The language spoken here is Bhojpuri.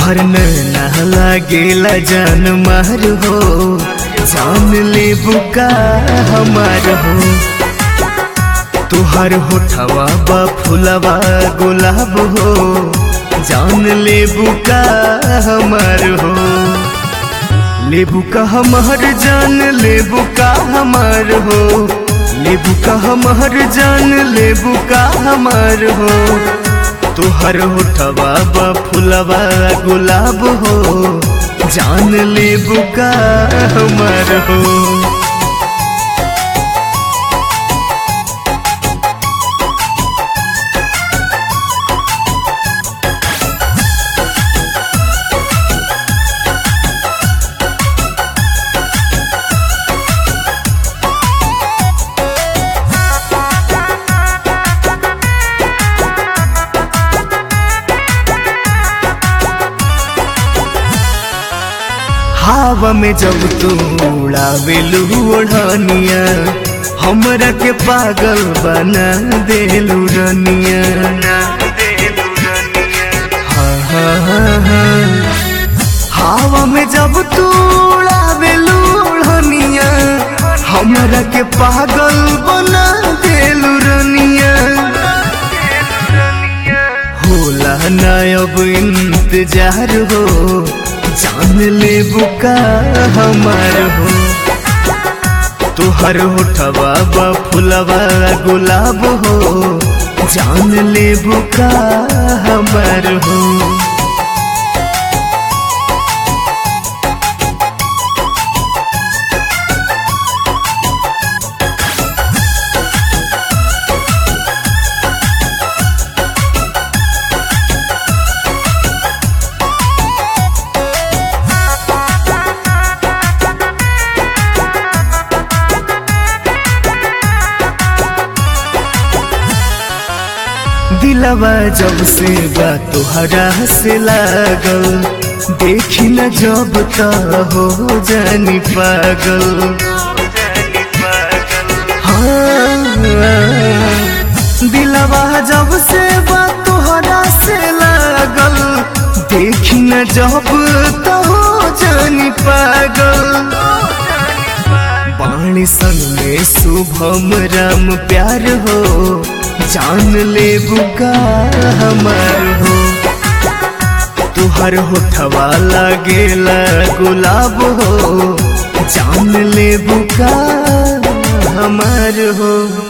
तुहर नैना लागेला जान मार हो जान ले बुका हमार हो तुहर होठवा बा फुलवा गुलाब हो जान ले बुका हमार हो लेबू का हमार जान लेबू का हमार हो लेबू का हमार जान लेबू का हमार हो तुहर होठवा बा फुलवा गुलाब हो जान लेबू का हमार हो हवा में जब तू उड़ावेलू ओढ़निया हमरा के पागल बना देलू रनिया हाँ, हाँ, हाँ, हाँ। हवा में जब तू उड़ावेलू ओढ़निया हमरा के पागल बना देलू रनिया होला ना अब इंतजार हो जान ले बुका हमार हो तुहर होठवा बा फुलवा गुलाब हो जान ले बुका हमार हो दिलवा जब से बा तुहरा से लागल देखी न जब त हो जानी पागल हाँ, दिलवा जब से बा तुहरा से लागल देखी न जब त हो जानी पागल बाणी संग में शुभम राम प्यार हो जान ले बुका हमार हो तुहर होठवा लागेला गुलाब हो जान ले बुका हमार हो